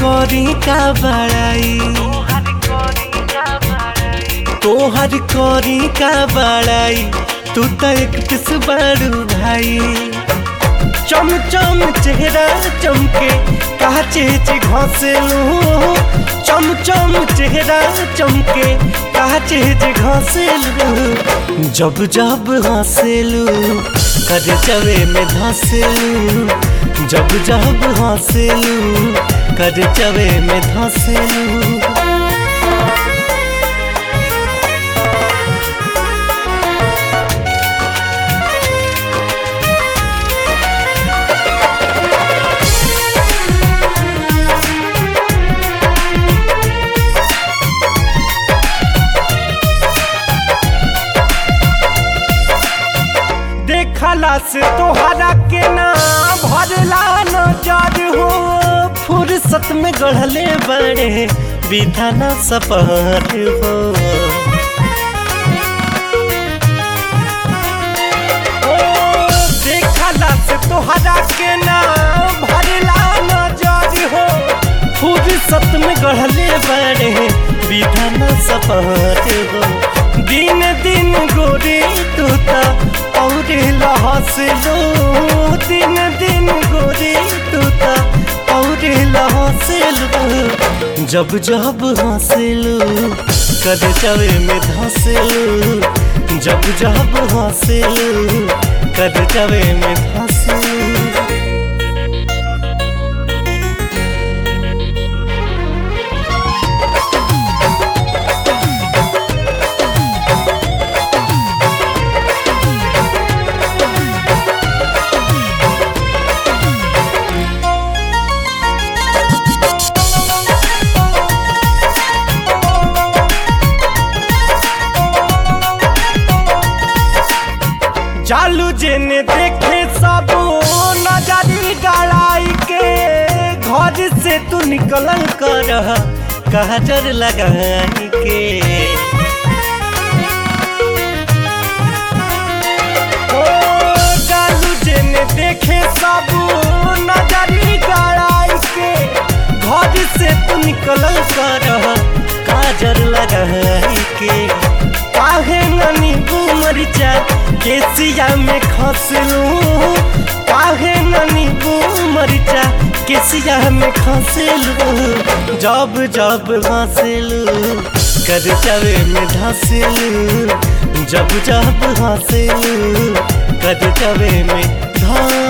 करी का बड़ाई तोहर करी का बड़ाई तू तो एक किस बड़ू भाई चम चम चेहरा चमके काचे चे घसेलू चम चम चेहरा चमके काचे चे घसेलू जब जब हंसेलू कर चवे में धसेलू जब जब हंसेलू कर चवे में धसेलू देखला से तोहरा के ना भरला नजर हो फुर्सत में गढ़ले बड़े विधाना सपहर हो ओ, देखला से तोहरा के ना भरला नजर हो फुर्सत में गढ़ले बड़े विधाना सपहर हो दिन दिन गोरी तूता और लहसलो दिन दिन गोरी तूता और लहसलो जब जब हंसलू कद चवे में धंसलू जब जब हंसलू कद चवे में धंसलू चालू जेने देखे सब नजरी गड़ाई के घर से तू निकल कर कहजर लगाई के ओ चालू जेने देखे सब नजरी गड़ाई के घर से तू निकल कर काजर लगाई के काहे ननी मरिचा केसिया में खसलू काहे ननी मरिचा केसिया में खसलू जब जब हंसलू कर चवे में धसलू जब जब हंसलू कर चवे में धस